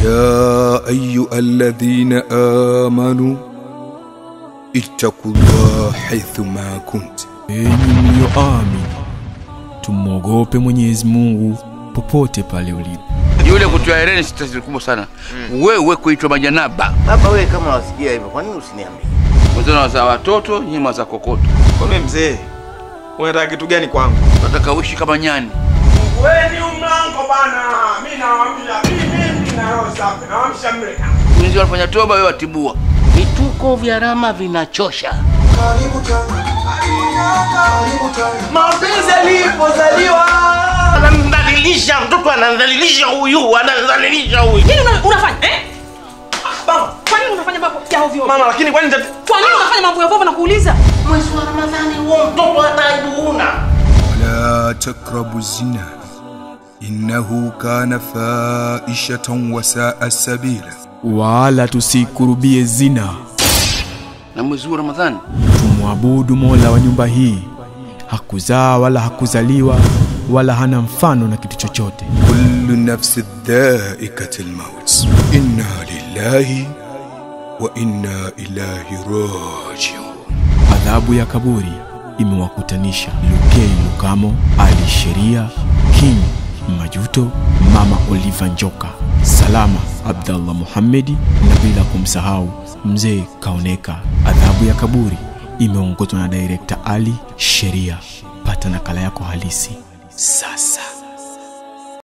يا أيها الذين آمنوا اتقوا الله حيثما كنت enyi mlioamini tumwogope mwenyezi mungu popote pale ulipo yule kutoa hereni si tatizo kubwa sana wewe kuitwa majanaba Baba wewe kama wasikia hivyo, kwa nini usiniambie? wenzana wazaa watoto nyima za kokoto Kwani mzee, unataka kitu gani kwangu? nataka uishi kama nyani Weni umlango bana, mi nawambia mimi na roho safi, nawamsha mreka. wenzi wanafanya toba wewe watibua Vituko vya Rama vinachosha. Mapenzi alipozaliwa Anamdhalilisha mtoto, anamdhalilisha huyu, anamdhalilisha huyu. Nini una- unafanya eh? Baba, kwa nini unafanya mambo ya ovyo? Mama, lakini kwani tati... Kwa nini unafanya mambo ya ovyo na kuuliza? Mwezi wa Ramadhani huo mtoto hata aibu huna. ولا تقربوا الزنا إنه كان فائشة وساء سبيلا wala tusikurubie zina na mwezi huu wa ramadhani tumwabudu mola wa nyumba hii hakuzaa wala hakuzaliwa wala hana mfano na kitu chochote كل نفس ذائقة الموت إنا لله وإنا إليه راجعون adhabu ya kaburi imewakutanisha lukei lukamo ali sheria king majuto mama oliva njoka salama abdallah muhammedi na bila kumsahau mzee kaoneka adhabu ya kaburi imeongozwa na direkta ali sheria pata nakala yako halisi sasa